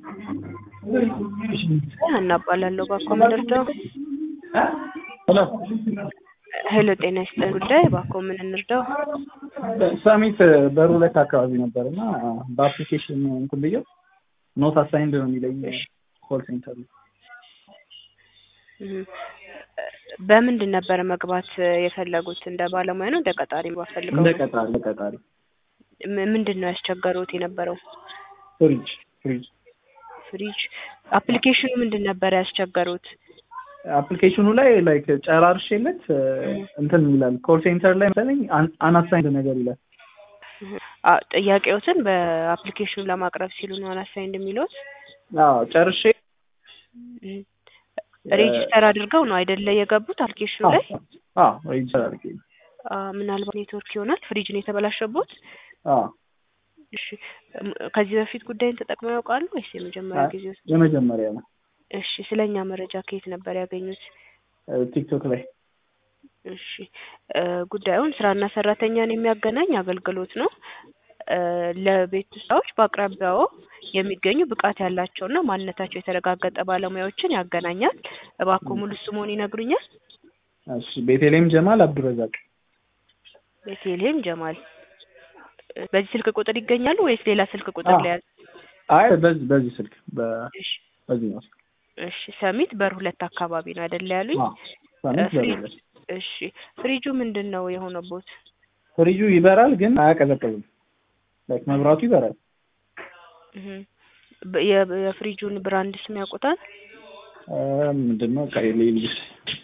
ሀና እባላለሁ። እባክዎ ምን ልርዳው? ሄሎ ሄሎ ጤና ይስጥልኝ። ጉዳይ እባክዎ ምን እንርዳው? ሳሚት በሩ ሁለት አካባቢ ነበር እና በአፕሊኬሽን እንትን ብዬው ኖት አሳይንድ ነው የሚለኝ ኮል ሴንተር ነው። እህ፣ በምንድን ነበር መግባት የፈለጉት? እንደ ባለሙያ ነው እንደ ቀጣሪ መግባት ፈልገው? እንደ ቀጣሪ እንደ ቀጣሪ ም- ምንድን ነው ያስቸገሩት የነበረው? ፍሪጅ ፍሪጅ ፍሪጅ። አፕሊኬሽኑ ምንድን ነበር ያስቸገሩት? አፕሊኬሽኑ ላይ ላይክ ጨራርሼለት እንትን ይላል ኮል ሴንተር ላይ መሰለኝ አናሳይንድ ነገር ይላል። አ ጥያቄዎትን በአፕሊኬሽኑ ለማቅረብ ሲሉ ነው አናሳይንድ የሚሉት? አዎ ጨርሼ እህ፣ ሬጂስተር አድርገው ነው አይደለ የገቡት አፕሊኬሽኑ ላይ? አዎ ሬጅስተር አድርጌ አ ምናልባት ኔትወርክ ይሆናል ፍሪጅን የተበላሸቦት? አዎ እሺ እም- ከዚህ በፊት ጉዳይን ተጠቅመው ያውቃሉ ወይስ የመጀመሪያ ጊዜ ውስጥ? የመጀመሪያ ነው እሺ ስለኛ መረጃ ከየት ነበር ያገኙት? ቲክቶክ ላይ እሺ እ ጉዳዩን ስራና ሰራተኛን የሚያገናኝ አገልግሎት ነው። እ ለቤት ውስጥ ስራዎች በአቅራቢያው የሚገኙ ብቃት ያላቸውና ማንነታቸው የተረጋገጠ ባለሙያዎችን ያገናኛል። እባክዎ ሙሉ ስምዎን ይነግሩኛል? እሺ ቤተልሔም ጀማል አብዱረዛቅ ቤተልሔም ጀማል። እ በዚህ ስልክ ቁጥር ይገኛሉ ወይስ ሌላ ስልክ ቁጥር አዎ። ላይ ያዝ? አይ በዚህ በዚህ ስልክ በ- እሺ በዚህ ነው ስልክ እሺ ሰሚት በር ሁለት አካባቢ ነው አይደለ ያሉኝ? አዎ ሳሚት እ ፍሪ- በዚህ እሺ ፍሪጁ ምንድን ነው የሆነቦት? ፍሪጁ ይበራል ግን አያቀዘቅዝም ላይክ መብራቱ ይበራል እህ በ- የ- የፍሪጁን ብራንድ ስም ያውቁታል? እ ምንድን ነው ቀይ ልጅ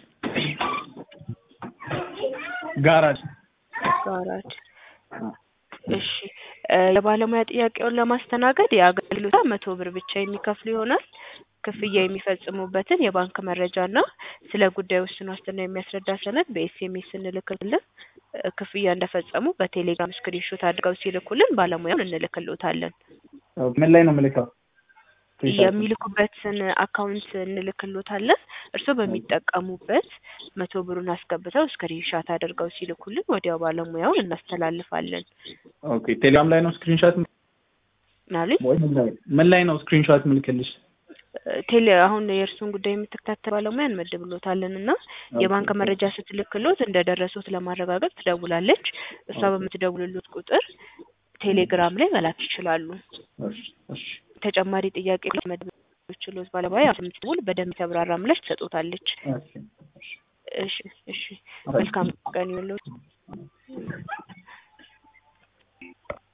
ጋራጅ ጋራጅ እሺ እ የባለሙያ ጥያቄውን ለማስተናገድ የአገልግሎት መቶ ብር ብቻ የሚከፍሉ ይሆናል። ክፍያ የሚፈጽሙበትን የባንክ መረጃና ስለ ጉዳዩ ውስን ዋስትና የሚያስረዳ ሰነድ በኤስኤምኤስ እንልክልን። እ ክፍያ እንደፈጸሙ በቴሌግራም ስክሪንሾት አድርገው ሲልኩልን ባለሙያውን እንልክልዎታለን። ምን ላይ ነው የምልከው? የሚልኩበትን አካውንት እንልክልዎታለን። እርስዎ በሚጠቀሙበት መቶ ብሩን አስገብተው ስክሪንሻት አድርገው ሲልኩልን ወዲያው ባለሙያውን እናስተላልፋለን። ኦኬ ቴሌግራም ላይ ነው ስክሪንሾት ምናሉኝ ወይ ምን ላይ ምን ላይ ነው ስክሪንሾት ምልክልሽ? ቴሌ አሁን የእርሱን ጉዳይ የምትከታተል ባለሙያ እንመድብሎታለን እና የባንክ መረጃ ስትልክሎት እንደደረሱት ለማረጋገጥ ትደውላለች። እሷ በምትደውልሎት ቁጥር ቴሌግራም ላይ መላክ ይችላሉ። እሺ እሺ ተጨማሪ ጥያቄ መድብ ችሎት ባለሙያ የምትደውል በደንብ የተብራራ ምላሽ ትሰጦታለች። እሺ እሺ እሺ እሺ መልካም ቀን ይሁንልዎት።